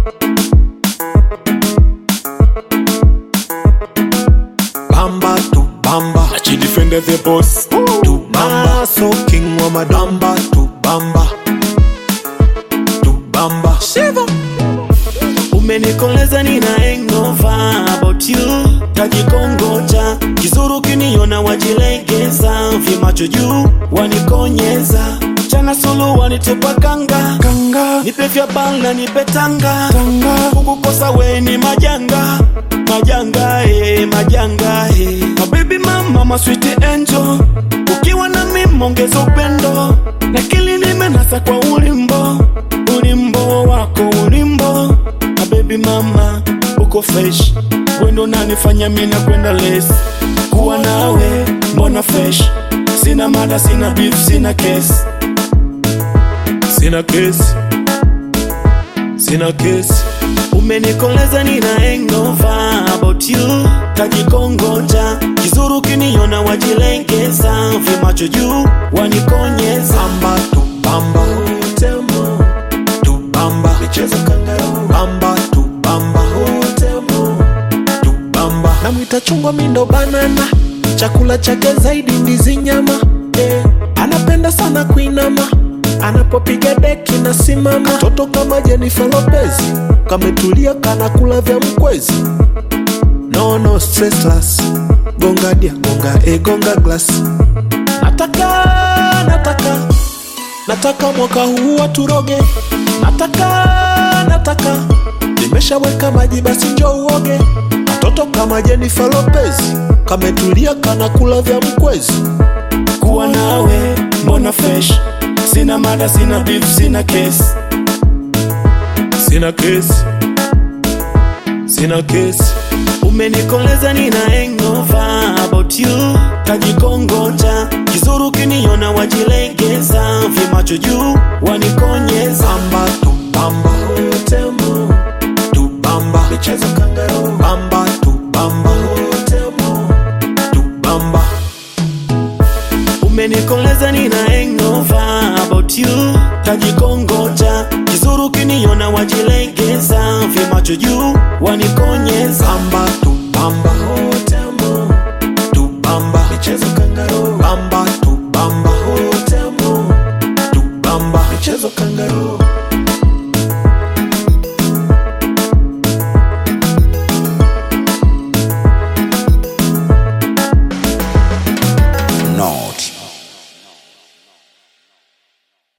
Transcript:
bamba tu bamba Achi defender the boss tu bamba so king wa madamba tu bamba tu bamba Shiva. Umenikoleza nina hangover about you tajikongoja kizuru kiniona wajilegeza vimacho juu wanikonyeza chana sulu wanitupa kanga kanga nipe vya bala nipe tanga tanga kukukosa we ni majanga majanga eh, majanga eh. mabibi mama maswiti angel ukiwa na mimi ongeza upendo na kili nimenasa kwa ulimbo ulimbo wako ulimbo mabibi mama uko fresh wendo nanifanya mina kwenda les kuwa nawe mbona fresh sina mada sina beef sina kesi sina kesi sina kesi umenikoleza nina hangover about you tajikongoja kizuru kiniona wajilengeza vimacho juu wanikonyeza bamba tu bamba Temo, tu bamba michezo kangaroo. bamba tu bamba Temo, tu bamba namwita chungwa mindo banana chakula chake zaidi ndizi nyama eh. anapenda sana kuinama anapopiga deki na simama toto kama Jennifer Lopez kametulia kanakula vya mkwezi no no stressless gonga dia gonga e gonga glass nataka nataka nataka mwaka huu waturoge nataka nataka nimeshaweka maji basi njo uoge katoto kama Jennifer Lopez kametulia kanakula vya mkwezi kuwa nawe mbona fresh sina mada sina beef sina kesi sina kesi sina kesi umenikoleza nina hangover about you tajikongoja kizuru kiniona wajilegeza vimacho juu wanikonyeza bamba tu bamba Temo, tu bamba michezo kangaroo. bamba tu bamba Temo, tu bamba umenikoleza nina hangover about you tajikongoja kizuru kiniona wajilegeza vimacho juu wanikonyeza bamba tu bamba Temo, tu bamba michezo kangaroo. bamba tu bamba Temo, tu bamba michezo kangaroo.